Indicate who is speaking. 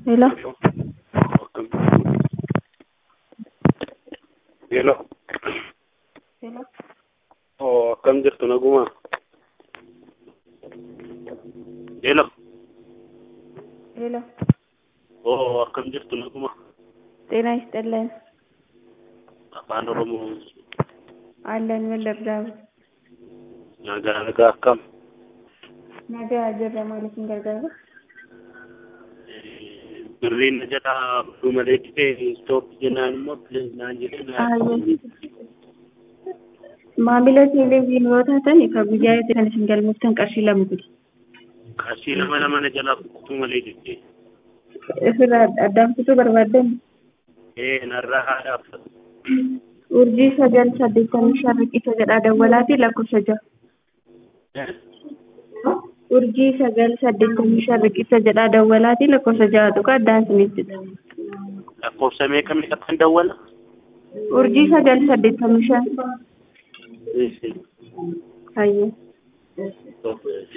Speaker 1: Hello.
Speaker 2: Hello.
Speaker 1: Hello.
Speaker 2: Oo, akkam jirtu naguma. Hello.
Speaker 1: Hello.
Speaker 2: Oo, akkam jirtu naguma.
Speaker 1: ጤና ይስጥልን
Speaker 2: Afaan Oromoo
Speaker 1: አለን ምን ልርዳው?
Speaker 2: nagaa nagaa akkam.
Speaker 1: ነገ ጅራ ማለት እንገርጋሩ
Speaker 2: Birriin na jalaa dhuu malee dhibee istoop jennaan immoo bilis naan jedhee
Speaker 1: maamila teeleviizyinii yoo taatan ka guyyaa itti kan isin galmooftan qarshii lama gudi.
Speaker 2: qarshii lama lama na jalaa dhuu malee dhibee.
Speaker 1: Isirraa addaan kutuu barbaaddan
Speaker 2: Ee narraa haadhaaf.
Speaker 1: urjii sagal saddeettamii shan riqicha jedhaa dawwalaati lakkoofsa ja'a. urjii sagal saddeettamii shan riqicha jedhaa dawwalaati lakkoofsa ja'a tuqa addaan isinittidha.
Speaker 2: Lakkoofsa meeqa meeqa kan dawwala?
Speaker 1: urjii sagal saddeettamii shan
Speaker 2: Ee,
Speaker 1: hayyee.
Speaker 2: ee.